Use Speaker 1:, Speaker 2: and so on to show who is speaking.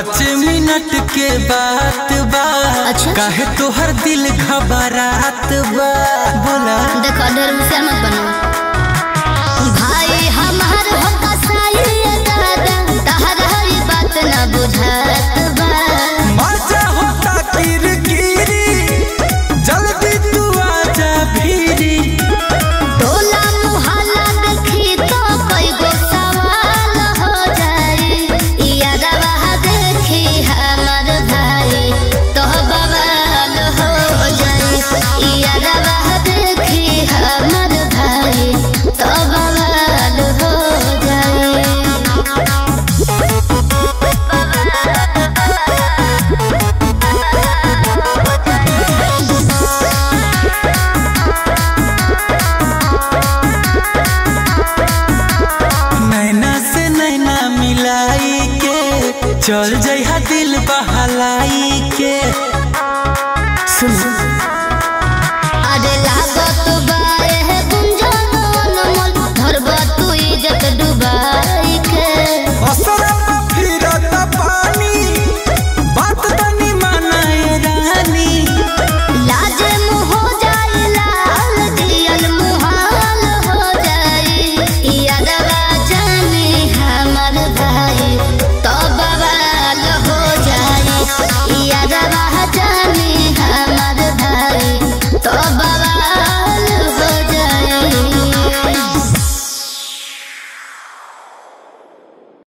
Speaker 1: पाँच मिनट के बात बा
Speaker 2: अच्छा।
Speaker 1: काहे तोहर दिल घबरात बा बोला
Speaker 2: देखो ढेर होशियार मत बनो भाई हमार हो कसाई दादा तहरा ई बात ना बुझात बा
Speaker 1: मजा होता किरकिरी जल्दी तू आजा भीरी
Speaker 2: टोला मुहल्ला देखी तो कई गो सवाल हो जाई यादवा देखी हमर भाई तो बवाल हो जाई यादवा